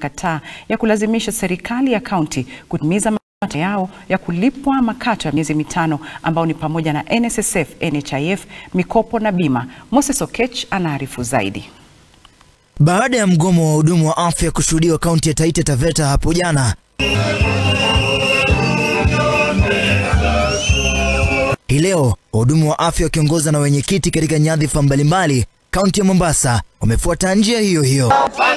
imekataa ya kulazimisha serikali ya kaunti kutimiza matakwa yao ya kulipwa makato ya miezi mitano ambao ni pamoja na NSSF, NHIF, mikopo na bima. Moses Okech anaarifu zaidi. Baada ya mgomo wa wahudumu wa afya kushuhudiwa kaunti ya Taita Taveta hapo jana, hii leo wahudumu wa afya wakiongozwa na wenyekiti katika nyadhifa mbalimbali kaunti ya Mombasa wamefuata njia hiyo hiyo.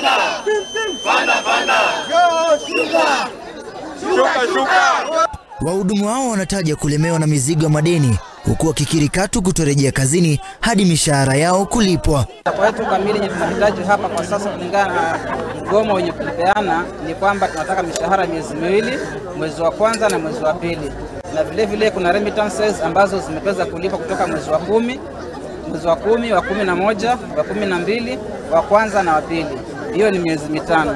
Wahudumu hao wanataja kulemewa na mizigo ya madeni huku wakikiri katu kutorejea kazini hadi mishahara yao kulipwa. Kwa yetu kamili yenye tunahitaji hapa kwa sasa kulingana na mgomo wenye kulipeana ni kwamba tunataka mishahara miezi miwili, mwezi wa kwanza na mwezi wa pili, na vile vile kuna remittances ambazo zimeweza kulipwa kutoka mwezi wa kumi, mwezi wa kumi, wa kumi na moja, wa kumi na mbili, wa kwanza na wa pili. Hiyo ni miezi mitano.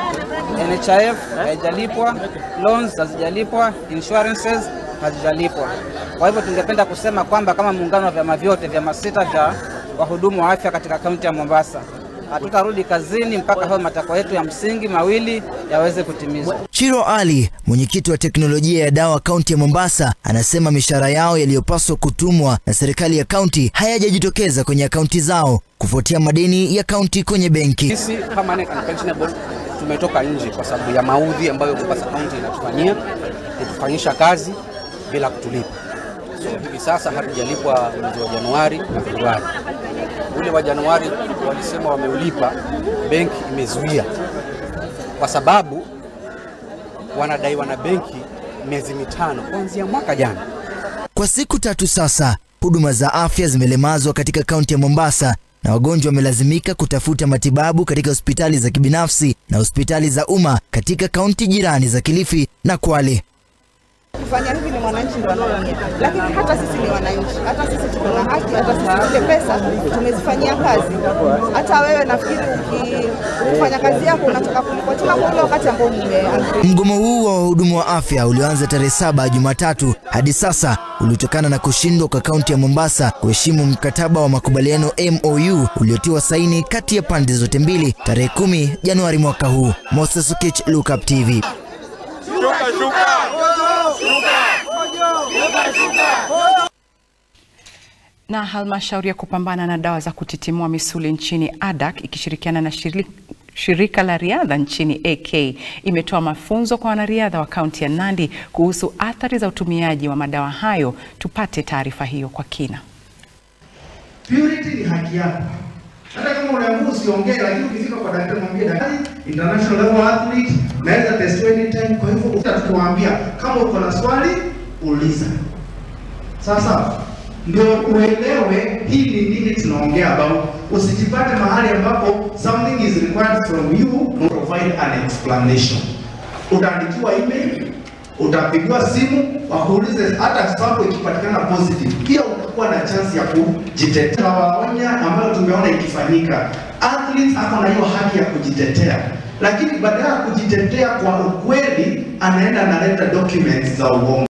NHIF haijalipwa, loans hazijalipwa, insurances hazijalipwa. Kwa hivyo tungependa kusema kwamba kama muungano wa vyama vyote vyama sita vya wahudumu wa afya katika kaunti ya Mombasa hatutarudi kazini mpaka hayo matakwa yetu ya msingi mawili yaweze kutimizwa. Chiro Ali, mwenyekiti wa teknolojia ya dawa kaunti ya Mombasa, anasema mishahara yao yaliyopaswa kutumwa na serikali ya kaunti hayajajitokeza kwenye akaunti zao kufuatia madeni ya kaunti kwenye benki. Sisi permanent and pensionable tumetoka nje kwa sababu ya maudhi ambayo Mombasa County inatufanyia kutufanyisha kazi bila kutulipa. So hivi sasa hatujalipwa mwezi wa Januari na Februari. Ule wa Januari walisema wameulipa, benki imezuia kwa sababu wanadaiwa na benki miezi mitano kuanzia mwaka jana. Kwa siku tatu sasa, huduma za afya zimelemazwa katika kaunti ya Mombasa na wagonjwa wamelazimika kutafuta matibabu katika hospitali za kibinafsi na hospitali za umma katika kaunti jirani za Kilifi na Kwale. Kufanya hivi ni mwananchi ndo anaumia, lakini hata sisi ni wananchi, hata sisi tuko na haki, hata sisi zile pesa tumezifanyia kazi. Hata wewe nafikiri uki- ukifanya kazi yako unataka kulipwa tena kwa ule wakati ambao mume Mgomo huu wa wahudumu wa afya ulioanza tarehe saba Jumatatu hadi sasa ulitokana na kushindwa kwa kaunti ya Mombasa kuheshimu mkataba wa makubaliano MOU uliotiwa saini kati ya pande zote mbili tarehe kumi Januari mwaka huu. Moses Okech, Lookup TV. Na halmashauri ya kupambana na dawa za kutitimua misuli nchini ADAK ikishirikiana na shirika Shirika la riadha nchini AK imetoa mafunzo kwa wanariadha wa kaunti ya Nandi kuhusu athari za utumiaji wa madawa hayo. Tupate taarifa hiyo kwa kina. Purity ni haki yako. Hata kama unaamua usiongee, lakini ukifika kwa daktari mwambie daktari, international level athlete, naweza test anytime. Kwa hivyo utatuambia kama uko na swali uliza. Sasa ndio uelewe hii ni nini tunaongea about. Usijipate mahali ambapo something is required from you, no provide an explanation. Utaandikiwa email, utapigiwa simu, wakuulize hata sample ikipatikana positive, pia utakuwa na chance ya kujitetea. Waonya ambayo tumeona ikifanyika, athletes ako na hiyo haki ya kujitetea, lakini badala ya kujitetea kwa ukweli, anaenda analeta documents za uongo.